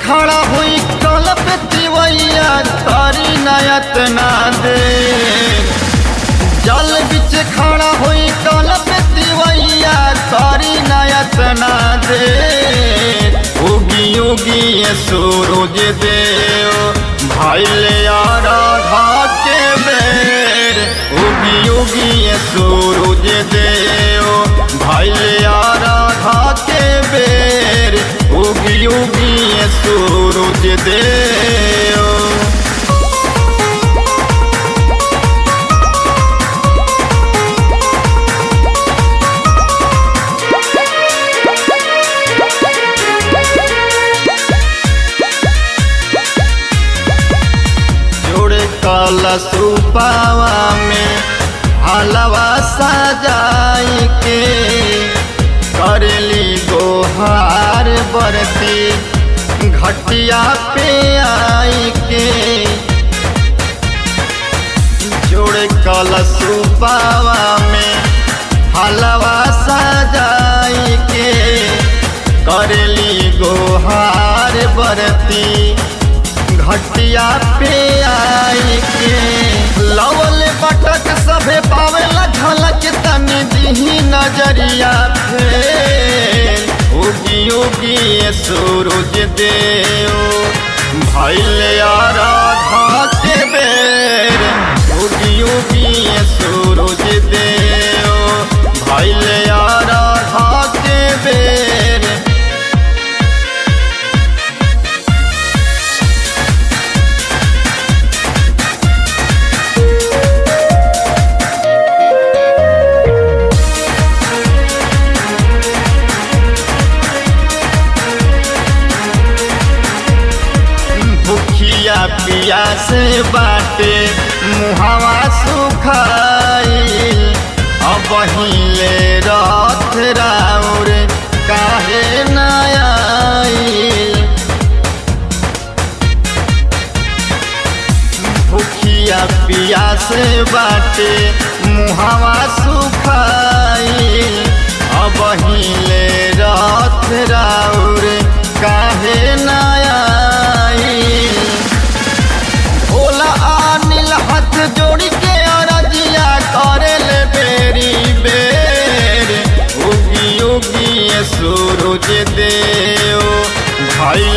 खड़ा हुई कल पे तिवैया तारी नयत ना दे जल बिच खड़ा हुई कल पे तिवैया तारी नयत ना दे उगी उगी ये सूरज देव भाई ले राधा के बेर उगी उगी ये सूरज देव भाई ले राधा के बेर उगी उगी ये सूरज देव जोड़े कलश रूपावा में हलवा सजाई के करली गोहार बरती घटिया पे आई के जोड़े कलश रूपावा में हलवा सजाई के करली गोहार बरती घटिया पे आई के लवल बटक सभे पावेला झलक तनी दिही नजरिया फेर उगी उगी ये सूरज देव भैले राधा के बेर उगी उगी ये सूरज देव भैले राधा के बेर भूखिया पिया से बाटे मुहावा सुखाइल अब हिले रथ राउर काहे नयाइल भूखिया पिया से बाटे मुहावा सुखाइल अब हिले रथ राउर काहे नयाइल भोला अनिल हाथ जोड़ी के अरजिया करे ले बेरी बेर उगी उगी ये सूरज देव भाई